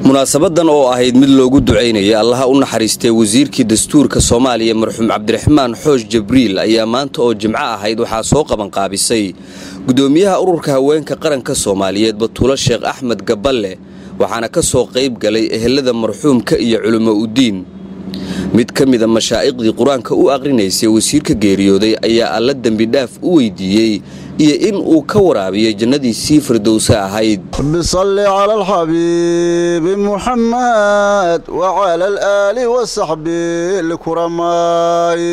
munaasabadan oo ahayd mid loogu ducaynayay allaha u naxariistay wasiirkii dastuurka soomaaliya marxuum cabdiraxmaan xoosh jabriil ayaa maanta oo jimco ahayd waxaa soo qabanqaabisay gudoomiyaha ururka haweenka qaranka soomaaliyeed batuulo sheekh axmed gaballe waxaana ka soo qayb galay ehelada marxuumka iyo culimo udiin mid ka mida mashaa'iqdii qur-aanka u aqrinaysay wasiirka geeriyooday ayaa alla dembidhaaf u weydiiyey iyo in uu ka waraabiyey jannadiisii firdowse ahayd bisalli cala alxabiibi muxamed wacala alaali wasaxbi likuramaayi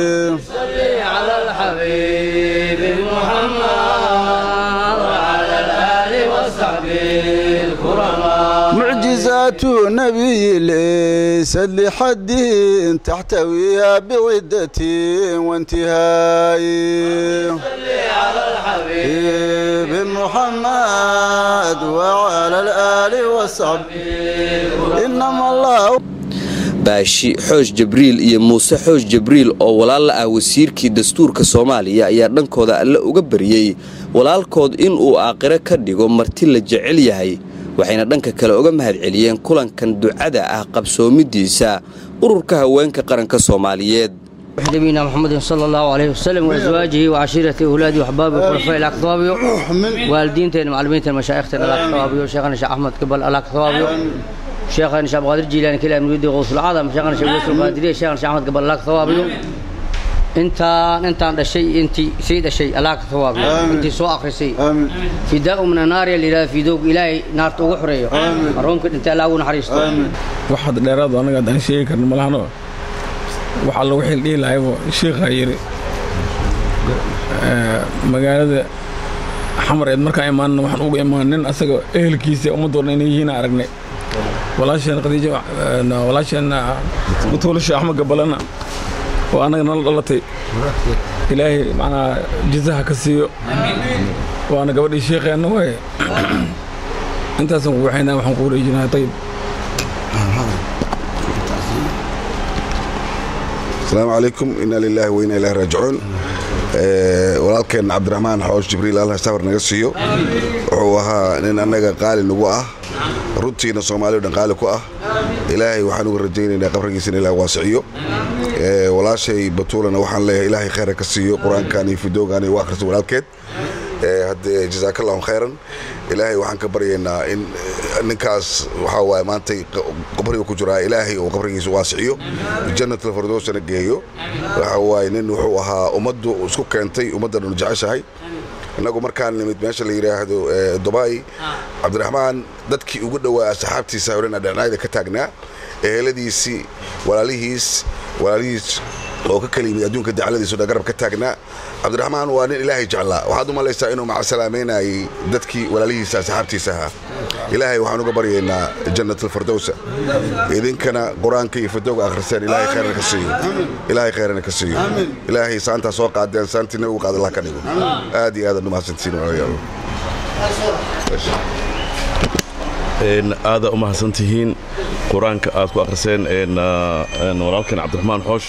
mucjizaatu nabiyi laysad lixadin taxtawiha bicidatin waintihaayi حبيب محمد وعلى الآل وصحبه إنما الله baashi xoosh jabriil iyo muuse xoosh jabriil oo walaal la ah wasiirkii dastuurka soomaaliya ayaa dhankooda alle uga baryey walaalkood inuu aakhiro ka dhigo marti la jecel yahay waxayna dhanka kale uga mahadceliyeen kulankan ducada ah qabsoomidiisa ururka haweenka qaranka soomaaliyeed نبينا محمد صلى الله عليه وسلم وازواجه وعشيرته واولاده واحبابه وخلفاء الاكتوابيو والدينتين معلمينتين مشايختين الاكتوابيو شيخنا شيخ احمد قبل الاكتوابيو شيخنا شيخ عبد القادر الجيلاني كلا مريد غوث العظم شيخنا شيخ يوسف القادري شيخنا شيخ احمد قبل الاكتوابيو انت انت عند الشيء انت سيد الشيء الاكتوابيو انت سو اخرسي فداء من النار اللي لا في دوق الهي نار تو خريو رونك انت لا ونحريستو waxaad dheeraad anaga aan sheegi karno malahano waxaa lagu xildhihi lahaybo sheikhaa yidhi magaalada xamareed markaan imaanna waxaan uga imaan nin asaga ehelkiisa ummaddoodna inay yihiin aragnay walaasheen khadiijo walaasheen mutuulasha axmed gabalana oo annaga nala dhalatay ilaahay macnaa jisaha ka siiyo waana gabadhii sheekheenna waaye intaasaan ku waxaynaa waxaan ku wareejinahay tayib asalaamu calaykum inaa lilaahi wa inaa ilahi raajicuun walaalkeenna cabdiraxmaan xoosh jibriil allah safar naga siiyo wuxuu ahaa nin annaga qaali nagu ah runtiina soomaaliya o dhan qaali ku ah ilaahay waxaan uga rajaynaynaa qabrigiisana ilaah waasiciyo walaashay batuulana waxaan leeyahay ilaahay khayra ka siiyo qur-aankan iyo fidoogan iyo u akhrisa walaalkeed haddee jasaakallahu khayran ilaahay waxaan ka baryaynaa in ninkaas waxaa waaye maantay qabriga ku jiraa ilaahay uu qabrigiisa waasiciyo jannatul firdowsana geeyo waxa waaye nin wuxuu ahaa ummaddu isku keentay ummaddanu jeceshahay innagu markaan nimid meesha la yidhaahdo dubai cabdiraxmaan dadkii ugu dhowaa asxaabtiisa odhan dhinacayda ka taagnaa eheladiisii walaalihiis walaalihiis oo ka kala yimid adduunka dacladiisu dhan garab ka taagnaa cabdiraxmaan waa nin ilaahay jeclaa waxaad u malaysaa inuu macasalaameynayay dadkii walaalihiisa asxaabtiisa ahaa ilaahay waxaan uga baryaynaa jannatalfirdowsa idinkana qur-aanka iyo fidowga akhriseen ilaahay khayrana ka siiyo ilaahay khayrana ka siiyo ilaahay saantaa soo qaadeen saantii nabigu qaad allah ka dhigo aad iyo aadaan umahadsantihiin walaalayaal aada u mahadsantihiin qur-aanka aad ku akhriseen walaalkeen cabdiraxmaan xoosh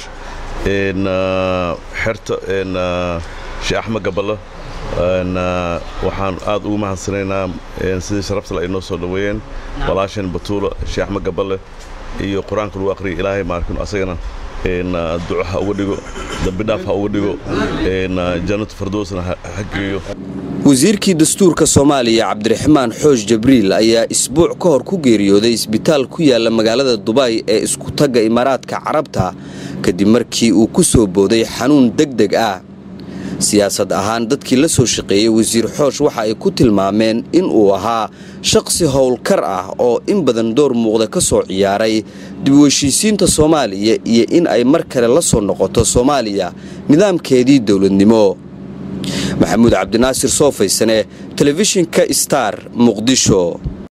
xerta sheekh axmed gaballe waxaan aad ugu mahadsanaynaa sidii sharabtale ay noo soo dhoweeyeen walaasheen batuula sheekh axmed gaballe iyo qur-aanka lagu aqriyay ilaahay maarkin asagana duco ha uga dhigo dambidhaaf ha uga dhigo jannatu firdowsna ha geeyo wasiirkii dastuurka soomaaliya cabdiraxmaan xoosh jabriil ayaa isbuuc ka hor ku geeriyooday isbitaal ku yaala magaalada dubai ee isku tagga imaaraadka carabta kadib markii uu ku soo booday xanuun deg deg ah siyaasad ahaan dadkii la soo shaqeeyey wasiir xoosh waxa ay ku tilmaameen in uu ahaa shaqsi howlkar ah oo in badan door muuqda ka soo ciyaaray dib u heshiisiinta soomaaliya iyo in ay mar kale la soo noqoto soomaaliya nidaamkeedii dowladnimo maxamuud cabdinaasir soofaysane telefishinka star muqdisho